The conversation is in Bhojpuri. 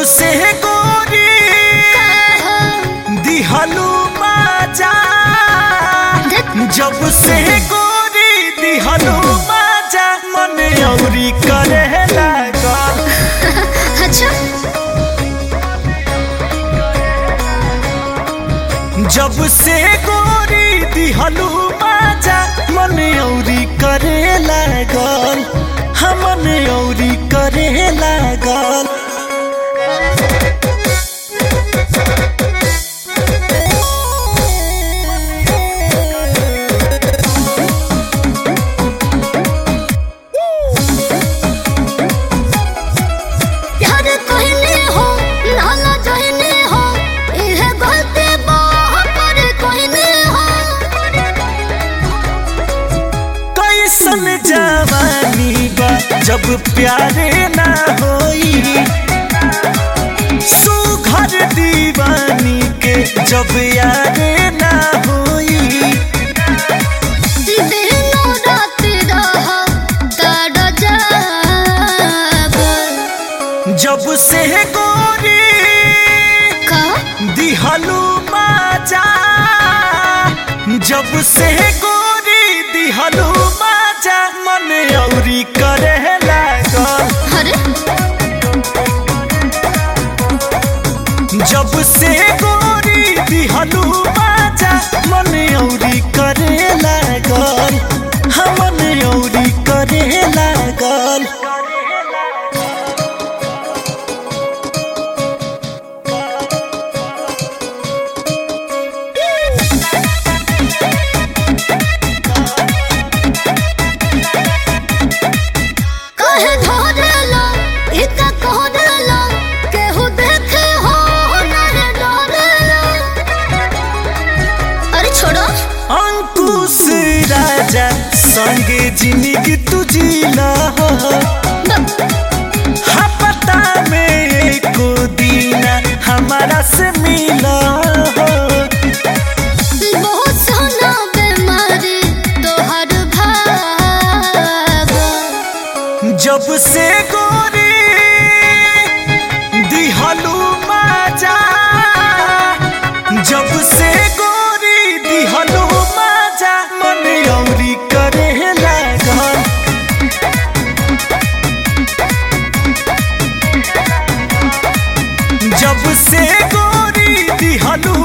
से गोरी दिहलू बाजा जब से गोरी दिहलू बाजा मन औरी करे लागल अच्छा जब से गोरी दिहलू बाजा मन औरी करे लागल हमन औरी करे लागल प्यार कहने हो नाला जहने हो इह गलती पर कहने हो कैसन जवानी बा जब प्यारे ना होई सुघर दीवानी के जब यारे ना होई दिनो रात रह ताड़ जाब जब से गोरी का दिहलू माजा जब से गोरी दिहलू माजा मन औरी करे लागल अरे जब से गोरी दिहलू बाजा मन औरी करे लागल हमन औरी करे लागल कहे धरेला इता कहरेला केहू देखे हो नहीं डरेला अरे छोड़ो अंकुश राजा संगे जिंदगी तुझीला हो हा पता में एको दीना हमारा से मिला हो बहुत सोना बीमारी तोहर भाग जब से गोरी दिहलू माजा जब से गोरी दिहलू माजा मन औरी करे लागल जब से गोरी दिहलू